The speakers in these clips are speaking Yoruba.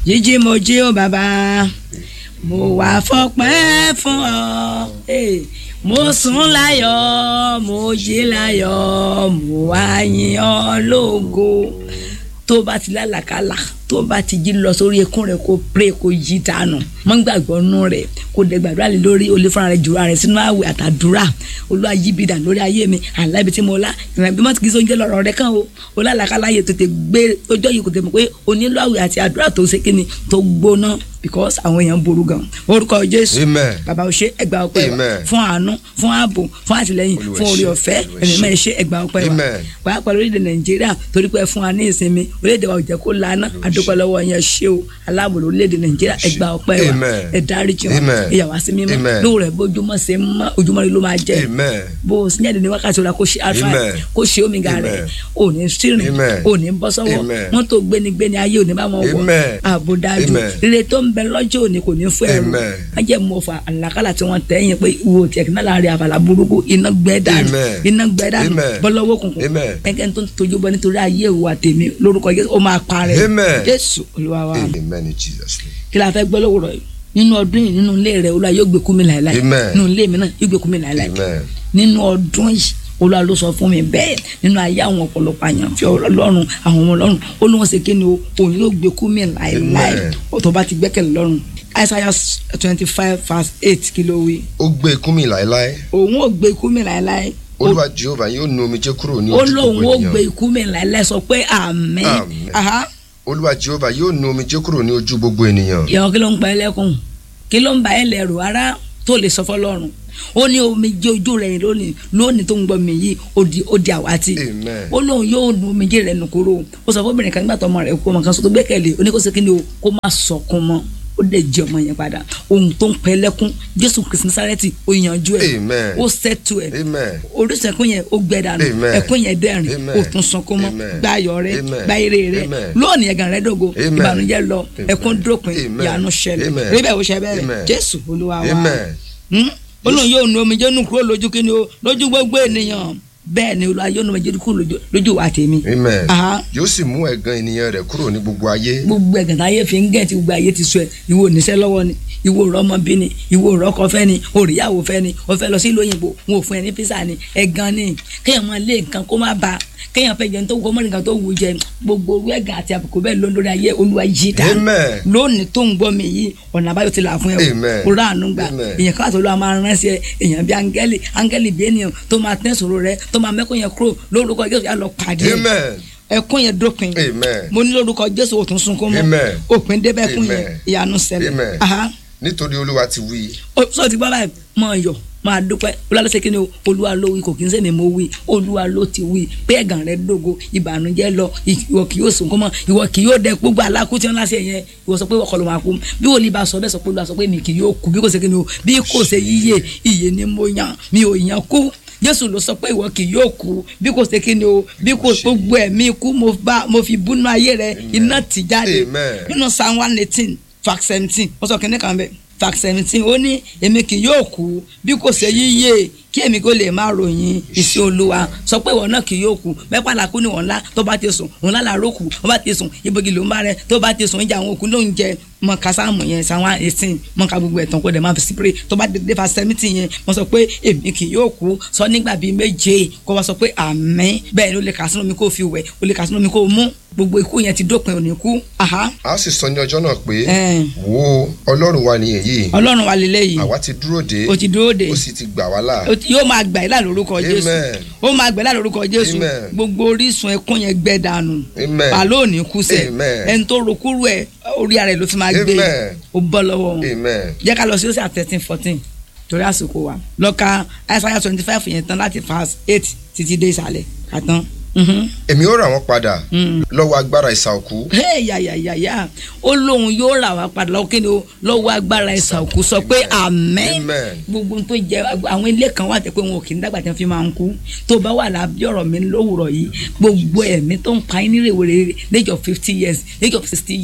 jíjí mo jí ó bàbá mo wà fọpẹ́ fún ọ eh, mo sùn láyọ̀ mo jí láyọ̀ mo wá yìn ọ́ lógo tó bá ti lálàkàlà tó bá ti jí lọ sórí ekún rẹ kó pray kó yí dànù mọ gbàgbọ́ nù rẹ kó dẹ gbàdúrà lé lórí olè fúnra rẹ jùlọ rẹ sínú àwẹ̀ àtàdúrà olúwa yí bi dà lórí ayé mi àlá ibi tí mo lá ìrìn àbí mọ́tò kì í sọ oúnjẹ lọ́rọ̀ rẹ kàn o olálàkàlà yẹ tètè gbé ọjọ́ yìí kò tẹ̀ mọ̀ pé onílò àwẹ̀ àti àdúrà tó ṣe kíni tó gbóná because àwọn èèyàn ború gan orúkọ jésù Amen. bàbá o ṣe ẹgbà ọpẹ́ wa Amen. fún àánú fún ààbò fún àtìlẹ́yìn Olúwa fún orí ṣe, ọ̀fẹ́ Olúwa ẹ̀mí ṣe. mẹ́rin ṣe ẹgbà ọpẹ́ wa Amen. pàápàá lórílẹ̀ nàìjíríà torí pé ẹ fún wa ní ìsinmi orílẹ̀-èdè wa ò jẹ́ kó lana adúpẹ́ lọ́wọ́ yẹn ṣé o aláàbò lórílẹ̀-èdè nàìjíríà ẹ gba ọpẹ́ wa Amen. ẹ dáríjì wa Amen. ẹ yà wá sí mímọ́ Amen. lóòrè bójúmọ́ ṣe mọ́ ojúmọ́ rẹ ló máa jẹ́ Amen. bó o sínyẹ́dẹ̀ ní wákàtí ọ̀la kó ṣe alfa Amen. kó ṣe omega rẹ̀ Amen. ò ní sírìn Amen. ò ní bọ́ sọ́wọ́ Amen. mọ́tò gbénigbéni ayé ò ní bá wọn wọ̀ Amen. ààbò dájú Amen. rere tó ń bẹ lọ́jọ́ òní kò ní fún ẹrù Amen. wọ́n jẹ́ mọ́ fa àlàkálà tí wọ́n tẹ̀ yẹn pé ìwò tiẹ̀ kí náà láàrin àbàlà burúkú iná gbẹ́ dànù Amen. iná gbẹ́ dànù Amen. bọ́lọ́wọ́ kùnkùn Amen. ẹgẹ́ tó ń tojú bọ́ nítorí ayé ìwà tèmi lórúkọ Jésù ó máa parẹ́ Amen. Jésù Olúwa wa Amen in Jesus' name. kí la fẹ́ gbọ́ lówùrọ̀ yìí nínú ọdún yìí nínú ilé rẹ Olúwa yóò gbé kú mi láéláé Amen. nínú ilé mi náà yóò gbé kú mi láéláé Amen. nínú ọdún yìí Olúwa ló sọ fún mi bẹ́ẹ̀ nínú ayé àwọn ọ̀pọ̀lọpọ̀ àyànfẹ́ Ọlọ́run àwọn ọmọ Ọlọ́run ó lóun ṣe kíni o òun yóò gbé kú mi láéláé Amen. ó tó bá ti gbẹ́kẹ̀lé lọ́run Isaiah twenty five verse eight kí ló wí ó gbé ikú mi láéláé òun ò gbé kú mi láéláé ó olúwa jehova yóò nu omijé kúrò ní ó ojú lóun gbogbo ó gbé ènìyàn ikú mi láéláé sọ pé àmín Àmín. Aha. olúwa jehova yóò nu omijé kúrò ní ojú gbogbo ènìyàn ìyàwó kí ló ń pa ẹ́ lẹ́kùn kí ló ń ba ẹ́ lẹ́rù ara tó lè sọ fọlọ́run ó ní omijé ojú rẹ̀ lónìí lónìí tó ń gbọ́ mi yìí ó di ó di àwátì Amen. ó lóun yóò nu omijé rẹ̀ nù kúrò ó sọ fọ́bìnrin kan nígbà tó ọmọ rẹ̀ kú ọmọ kan sọ tó gbẹ́kẹ̀lé oníkóso kí ni o kó má sọkún mọ́ ó dẹ̀ jẹ́ ọmọ yẹn padà ohun tó ń pẹ́ lẹ́kún jésù kristi nasareti ó yanjú ẹ̀ Amen. ó sẹ́tù ẹ̀ amen orísun ẹkún yẹn ó gbẹ dànù Amen. ẹkún yẹn dẹ̀rìn Amen. ó tún sunkún mọ́ Amen. gba ayọ̀ rẹ Amen. gba ire rẹ Amen. lónìí ẹ̀gàn rẹ dògo Amen. ìbànújẹ́ lọ Amen. ẹkún dópin Amen. ìyanu ṣẹlẹ̀ Amen. rí bẹ́ẹ̀ ó ṣe bẹ́ẹ̀ Amen. jésù olúwa wa amen Hmm? olóhùn yóò nu omijé nù kúrò lójú kí ni o lójú gbogbo ènìyàn bẹ́ẹ̀ ni olúwa yóò nu omijé kúrò lójú- lójú wa tèmi amen Aha. yóò sì mú ẹ̀gàn ènìyàn rẹ̀ kúrò ní gbogbo ayé gbogbo ẹ̀gàn táyé fi ń gẹ̀ tí gbogbo ayé ti sọ ẹ̀ ìwọ oníṣẹ́ lọ́wọ́ ni ìwọ òrọ́mọbí ni ìwọ òrọ́kọ fẹ́ ni òrìyàwó fẹ́ ni o fẹ́ lọ sí ìlú òyìnbó wọn ò fún ẹ ní físà ni ẹ̀gàn ni kéèyàn máa lé nǹkan kó má ba kéèyàn fẹ́ jẹun tó kó mọ́ nǹkan tó wù jẹ gbogbo orú ẹ̀gàn àti àbùkù bẹ́ẹ̀ ló ń lórí ayé olúwa yí dá Amen. lónìí tó ń gbọ́ mi yìí ọ̀nà àbáyọ ti là fún ẹ Amen. o rà àánú gbà Amen. èèyàn káàtó ló máa rán sí ẹ èèyàn bí áńgẹ́lì áńgẹ́lì bí ènìyàn tó máa tẹ́ sòrò rẹ tó máa mẹ́kọ̀ọ́ yẹn kúrò lórúkọ Jésù yà lọ pàdé ẹ amen ẹkún yẹn dópin Amen. mo ní lórúkọ jésù òtún sunkún mọ́ Amen. òpin débẹ̀kún yẹn Amen. ìyanu ṣẹlẹ̀ Amen. aha nítorí olúwa ti wí Ó- sọ ti gbọ́ báyìí máa yọ̀ máa dúpẹ́ olúwa ló ṣe kí ni o olúwa ló wí kò kí n sẹ́mi mo wí olúwa ló ti wí pé ẹ̀gàn rẹ dógo ìbànújẹ́ lọ ìwọ kì yóò sunkún mọ́ ìwọ kì yóò dẹ gbogbo alákú tí wọ́n láṣẹ yẹn ìwọ sọ pé ọkọ ló máa kú bí wòlíì bá sọ bẹ́ẹ̀ sọ pé olúwa sọ pé mi kì yóò kú bí kò ṣe kí ni o bí kò ṣe yíyè ìyè ni mo yàn mi ò yàn kú jésù ló sọ pé ìwọ kì yóò kú bí kò ṣe kí ni o bí kò gbogbo ẹ̀mí ikú mo bá mo fi búnú ayé rẹ iná tì jáde Amen. nínú psalm one eighteen fact seventeen wọ́n sọ kínní kan bẹ́ẹ̀ fact seventeen ó ní èmi kì yóò kú bí kò ṣe yíyè kí èmi kò lè máa ròyìn iṣẹ́ olúwa sọ pé ìwọ náà kì yóò kú mẹ́pà làkú ni wọ́n ńlá tó bá ti sùn òun lára ró kù tó bá ti sùn ibògì ló ń bá rẹ tó bá ti sùn ìjà àwọn òkú ló ń jẹ mọ kásámù yẹn sáwọn eighteen mọ ká gbogbo ẹ̀tàn kó dẹ̀ máa fi sípèrè tó bá dé fa seventeen yẹn mo sọ pé èmi kì yóò kú sọ nígbà bíi méje kó wá sọ pé àmín bẹ́ẹ̀ ni ó lè kà sínú mi kó fi wẹ̀ ó lè kà sínú mi kó mú gbogbo ikú yẹn ti dópin òní kú aha a sì sọ ní ọjọ́ náà pé Eh. wo ọlọ́run wa ni èyí ọlọ́run wa lélẹ́yìí àwa ti dúró dé o ti dúró de ó sì ti gbà wá là o ti- yóò máa gbà ẹ́ là lórúkọ jésù Amen. ó máa gbà ẹ́ là lórúkọ jésù Amen. gbogbo orísun ẹkún yẹn gbẹ dànù Amen. pàlọ́ òní kú sẹ́ Amen. ẹni tó rokúrú ẹ̀ orí ara ẹ̀ ló fi máa gbé Amen. ó bọ́ lọ́wọ́ wọn amen jẹ́ ká lọ sí ọ̀sẹ̀ thirteen fourteen torí àsìkò wa lọ́ka Isaiah twenty five yẹn tán láti verse eight títí dé ìsàlẹ̀ kàtán. Mhm. èmi ó rà wọ́n padà Mm. lọ́wọ́ agbára ìsà òkú Hey, yàyàyàyà ó lóun yóò rà wá padà lọ́wọ́ kíni o lọ́wọ́ agbára ẹ̀sà òkú sọ pé àmín Amen. gbogbo tó jẹ àwọn ilé kan wà tẹ pé wọn ò kì í dàgbà tí wọn fi máa ń kú tó bá wà lábí ọ̀rọ̀ mi lówùrọ̀ yìí gbogbo ẹ̀mí tó ń pa yín ní rèwerè age of fifty years age of sixty years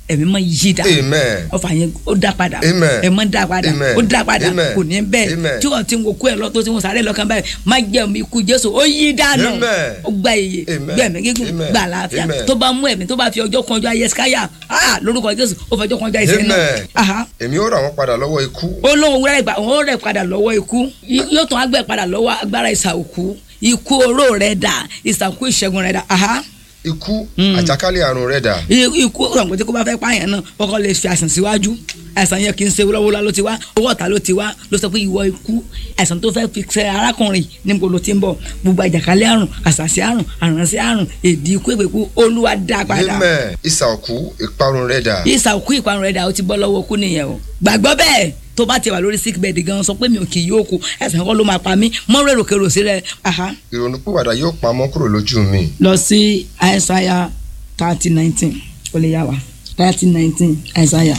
ẹ̀mí mọ́ yí dà Amen. ọfà yẹn ó dá padà Amen. ẹ mọ́ dá padà Amen. ó dá padà Amen. kò ní bẹ́ẹ̀ Amen. tí wọ́n ti ń wo kú ẹ̀ lọ́tọ́ tí wọ́n sáré lọ́kàn báyìí má jẹ́ omi ikú jésù ó yí dànù Amen. ó gba iye Amen. gbẹ̀mí gígùn Amen. gbà láàfíà Amen. tó bá mú ẹ̀mí tó bá fi ọjọ́ kan ọjọ́ ayé skáyà ah, lórúkọ jésù ó fọjọ́ kan ọjọ́ ayé sẹ́yìn náà Amen. Aha èmi ó rà wọ́n padà lọ́wọ́ ikú ó lóun rẹ̀ gbà òun rẹ̀ padà lọ́wọ́ ikú Y- yóò tún agbẹ̀ padà lọ́wọ́ agbára ìsà òkú ikú oró rẹ̀ dà ìsàkú ìṣẹ́gun rẹ̀ dà aha ikú àjàkálẹ̀ àrùn rẹ̀ dà I- ikú ọ̀gbìn tí kò bá fẹ́ pààyàn náà kọ́kọ́ lè fi àìsàn síwájú àìsàn yẹn kì í ṣe wúlọ́wúlọ́ ló ti wá owó ọ̀tá ló ti wá ló sọ pé ìwọ ikú àìsàn tó fẹ́ fi ṣe arákùnrin níbo ló ti ń bọ̀ gbogbo àjàkálẹ̀ àrùn àṣàṣì àrùn àrùnṣẹ́ àrùn èdè ikú èpèkú olúwa dá padà amen ìsà òkú ìparun rẹ̀ dà ìsà òkú ìparun rẹ̀ dà ó ti bọ́ lọ́wọ́ kú nìyẹn o gbàgbọ́ bẹ́ẹ̀ tó bá ti wà lórí sick bed gan sọ pé mi ò kì í yóò kú ẹ̀sìn kan ló máa pa mí mọ́ rèrò kèrò sí rẹ̀ aha ìrònúpìwàdà yóò pamọ́ kúrò lójú mi lọ sí àìsàyà thirty nineteen ó lè yá wa thirty nineteen àìsàyà.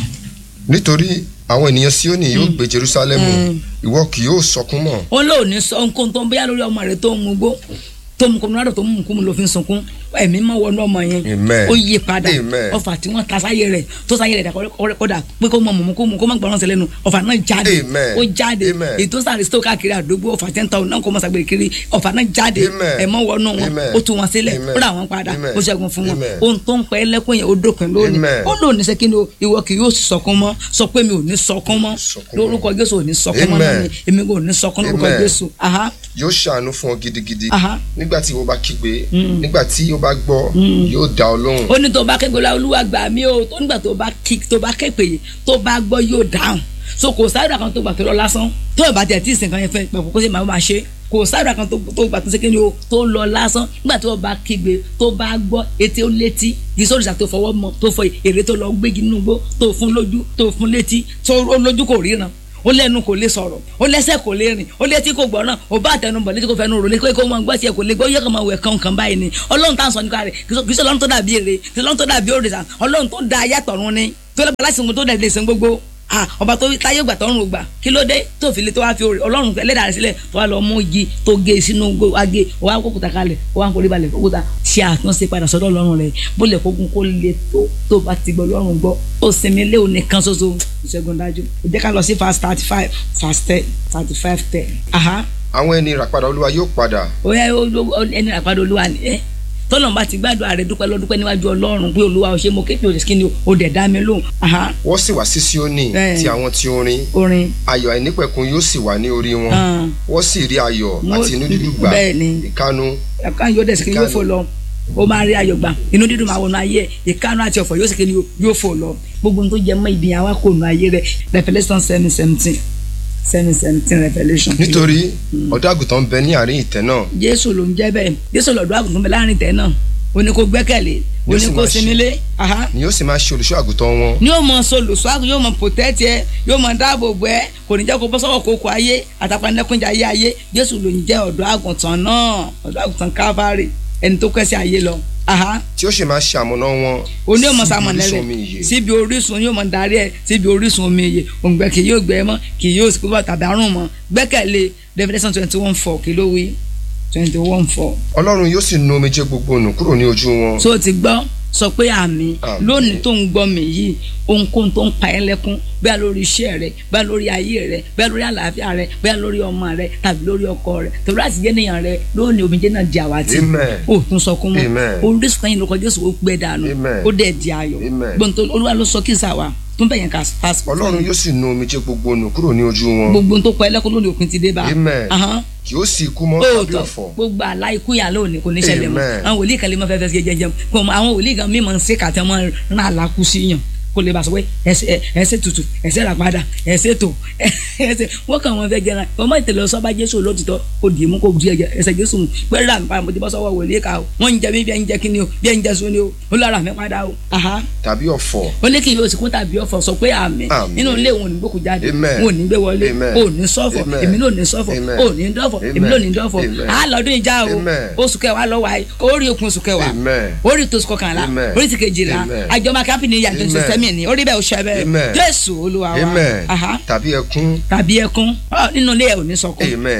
nítorí àwọn ènìyàn Síónì yóò gbé Jerúsálẹ́mù ìwọ kì yóò sọkún mọ́ ó lóò ní sọ nǹkan tó ń bóyá lórí ọmọ rẹ tó ń mú gbó tó ń mú kọmúnádọ̀ tó ń mú kúmu ló fi ń sunkún ẹ̀mí máa wọnú ọmọ yẹn Amen. ó yí padà Amen. ọfà tí wọ́n ta sáyé rẹ̀ tó sáyé rẹ̀ dà kọ́dà pé kó mọ mọ̀mú kó mú kó má gbọ́ràn sílẹ̀ nu ọfà náà jáde Amen. ó jáde Amen. èyí tó sáré sító káàkiri àdúgbò ọfà tẹ́ ń ta ọ̀nà kó mọ̀ sàgbèrè kiri ọfà náà jáde Amen. ẹ̀mọ́ wọnú wọn Amen. ó tú wọn sílẹ̀ Amen. ó rà wọn padà Amen. ó ṣẹ́gun fún wọn Amen. ohun tó ń pẹ́ lẹ́kùn yẹn ó dópin lónìí Amen. ó lóò ní sẹ́kìnì o ìwọ kì yóò sọkún mọ́ sọ pé mi ò ní sọkún mọ́ Sọkún mọ́. lórúkọ Jésù ò ní sọkún mọ́ náà Amen. ni èmi kò ní sọkún lórúkọ Amen. Jésù aha yóò ṣàánú fún ọ gidigidi Aha. nígbà tí ìwọ bá kígbe nígbà tí ó bá gbọ́ yóò dá ọ lóhùn ó ní tó bá kékeré la olúwa gbà mí o tó nígbà tó bá kí tó bá képe yìí tó bá gbọ́ yóò dáhùn so kò sáré kan tó gbà tó lọ lásán tó ìbá tẹ̀ tí ìsìn kan yẹn fẹ́ pẹ̀lú kó sì máa máa ṣe kò sáré kan tó tó gbà tó sékéni o tó lọ lásán nígbà tó bá kígbe tó bá gbọ́ etí ó létí ìsọ̀rìṣà tó fọwọ́ mọ tó fọ èrè tó lọ gbégi nínú igbó tó fún lójú tó fún létí tó ó lójú kò ríran ó lẹ́nu kò lè sọ̀rọ̀ ó lẹ́sẹ̀ kò lè rìn ó létí kò gbọ́ràn ó bá àtẹnubọ̀ létí kò fẹ́nu rò létí kò mọ gbọ́ tiẹ̀ kò lè gbọ́ yẹ kò máa wẹ̀ kàn kàn báyìí ni ọlọ́run tá à ń sọ nípa rẹ̀ kì í sọ ọlọ́run tó dàbí èrè kì í sọ ọlọ́run tó dàbí òrìṣà ọlọ́run tó da ayé àtọ̀run ni tó lọ́gbà láti sìnkú tó dẹ̀ lè sìn gbogbo ah ọba tó táyé gbà tọrùn gbà kí ló dé tó fi lè tó wá fi orí ọlọ́run ẹlẹ́dàá rẹ̀ sílẹ̀ tó wá lọ mú igi tó gé sínú gbó agé ó wá kókùtà kalẹ̀ ó wá ń forí balẹ̀ kókùtà ṣe àtúnṣe padà sọ́dọ̀ ọlọ́run rẹ̀ bó lè kókun kó lè tó tó bá ti gbọ́ ọlọ́run gbọ́ ó sinmi lé òní kan ṣoṣo ìṣẹ́gun dájú ó jẹ́ ká lọ sí fast thirty five fast ten thirty five ten aha àwọn ẹni ìràpadà olúwa yóò padà ó yẹ ó- ó- ó- ẹni àpàdé olúwa ni ẹ tọ́lọ́run bá ti gbàdúrà rẹ̀ dúpẹ́ lọ́dúpẹ́ níwájú ọlọ́run pé olúwa ò ṣe mo képe òṣèṣ kí ni o dẹ̀ dá mi lóhùn aha wọ́n sì wá sí Síónì Bẹ́ẹ̀. tí àwọn tí ó rin orin ayọ̀ àìnípẹ̀kun yóò sì wà ní orí wọn Ah. wọ́n sì rí ayọ̀ Wọ́n- àti inú dídùn gbà bẹ́ẹ̀ ni. ìkánu ẹ̀ka yóò dẹ̀ sìkì yóò fò lọ ó máa rí ayọ̀ gbà inú dídùn máa wọnú ayé ẹ̀ ìkánú àti ọ̀fọ̀ yóò sìkì ni yóò fò lọ gbogbo ohun tó jẹ mọ́ ìdíyàn wa kò nù ayé rẹ̀ Revelation seven seventeen seven seventeen Revelation. nítorí ọ̀dọ́ àgùntàn ń bẹ ní àárín ìtẹ́ náà Jésù ló ń jẹ́ bẹ́ẹ̀ Jésù lọ́dọ̀ àgùntàn bẹ láàrin tẹ̀ náà ó ní kó gbẹ́kẹ̀lé ó Yóò ní sì kó máa sinmi ṣe. lé aha ni yóò sì máa ṣe olùṣọ́ àgùntàn wọn ni yóò mọ solùsọ àgùn yóò mọ pòtẹ́tì ẹ yóò mọ dáàbò bò ẹ kò ní jẹ́ kó bọ́ sọ́wọ́ kókó ayé àtàpánẹ́kúnjẹ ayé ayé Jésù ló ń jẹ́ ọ̀dọ́ àgùntàn náà ọ̀dọ́ àgùntàn Calvary ẹni tó kẹ́sí ayé lọ aha tí ó sì máa ṣe àmọ̀nà wọn oní ọmọ síbi sàmọ̀nà orísun omi rẹ̀ ìyè síbi orísun yóò mọ darí ẹ síbi orísun omi ìyè òǹgbẹ kì yóò gbẹ mọ́ kì yóò sì kúbọ̀ tàbí àrùn mọ́ gbẹ́kẹ̀lé Revelation twenty one four kí ló wí twenty one four ọlọ́run yóò sì nu omijé gbogbo nù kúrò ní ojú wọn tó o ti gbọ́ sọ pé àmì Àmín. lónìí tó ń gbọ́ mi yìí ohunkóhun tó ń pa ẹ́ lẹ́kún bẹ́ẹ̀ lórí iṣẹ́ rẹ bẹ́ẹ̀ lórí ayé rẹ bẹ́ẹ̀ lórí àlàáfíà rẹ bẹ́ẹ̀ lórí ọmọ rẹ tàbí lórí ọkọ rẹ tàbí láti jẹ́ nìyàn rẹ lónìí omijé náà di àwátì Amen. o tún sọkún mọ́ Amen. orísun ẹ̀yìn lóko Jésù ó gbẹ dànù Amen. ó dẹ̀ di ayọ̀ Amen. gbọ̀ntò olúwa ló sọ kí sàwà tún bẹ̀yẹn ká pass ọlọ́run yóò sì nu omijé gbogbo nù kúrò ní ojú wọn gbogbo ohun tó pa ẹ́ lẹ́kún lónìí òpin ti dé bá Amen. Ahán kì ó sì kú mọ́ tàbí òótọ́ ọ̀fọ̀ gbogbo àlá ikú yà lónìí kò ní ṣẹlẹ̀ mọ́ Amen. àwọn wòlíì kan lè mọ fẹ́fẹ́ sí jẹjẹrẹ kò mọ àwọn wòlíì kan mímọ ń ṣe kàtẹ́ mọ́ rán àlákú sí yàn kò lè bá sọ pé ẹsẹ̀ ẹsẹ̀ tutù ẹsẹ̀ rà padà ẹsẹ̀ tó ẹsẹ̀ wọ́n kàn wọ́n fẹ́ gẹ́ra ọmọ ìtẹ̀lẹ̀ sọ́ba jésù lótìtọ́ kò dì í mú kò di ẹ̀jẹ̀ ẹsẹ̀ jésù mu pé rà mí padà mo ti bọ́ sọ́wọ́ wòlíì ká o wọ́n ń jẹ mí bí ẹ̀ ń jẹ kí ni o bí ẹ̀ ń jẹ sóni o ó lọ́ra mi padà o aha tàbí ọ̀fọ̀ ó ní kí yóò sì kún tàbí ọ̀fọ̀ sọ pé àmì Àmín. nínú ilé òun ò ní gbókù jáde Amen. òun ò ní gbé wọlé Amen. òun ò ní sọ́fọ̀ Amen. èmi náà ò ní sọ́fọ̀ Amen. òun ò ní dọ́fọ̀ èmi náà ò ní dọ́fọ̀ Amen. á lọ́dún ìjà o Amen. oṣù kẹwàá lọ́wọ́ ayé orí okun oṣù kẹwàá Amen. orí tó oṣù kọkànlá Amen. orí ti kejìlá Amen. àjọmọ kápì ní ìyá tuntun Amen. sẹ́mi ní orí bẹ́ẹ̀ oṣù ẹ̀bẹ̀ Amen. jésù olúwa wa amen Aha. tàbí ẹkún tàbí ẹkún Ọ, nínú ilé ẹ̀ ò ní sọkún amen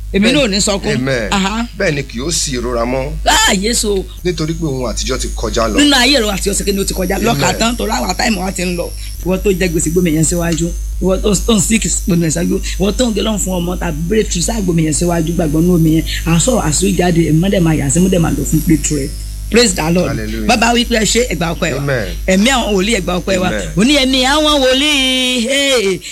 èmi náà ò ní sọkún amen Aha. bẹ́ẹ̀ ni kì yóò sí ìrora mọ́ láàyè so nítorí pé ohun àtijọ́ ti kọjá lọ nínú ayé rẹ àti ọ̀sẹ̀ kí ni o ti kọjá lọ́ka tán torí àwọn àtàìmọ̀ wa ti ń lọ ìwọ tó jẹ gbèsè gbòmì yẹn síwájú ìwọ tó tó ń sick gbòmì yẹn síwájú ìwọ tó ń gé lọ́n fún ọmọ tàbí breakthrough sáà gbòmì yẹn síwájú gbàgbọ́ ní omi yẹn àsọ̀rọ̀ àsọ̀rọ̀ jáde ẹ̀mọ́dẹ̀ máa yà sí mọ́dẹ̀ máa lò fún breakthrough rẹ praise the lord Hallelujah. bàbá wípé ẹ ṣe ẹgbà ọpẹ́ wa Amen. ẹ̀mí àwọn wòlíì ẹgbà ọpẹ́ wa Amen. òní ẹ̀mí àwọn wòlíì hey,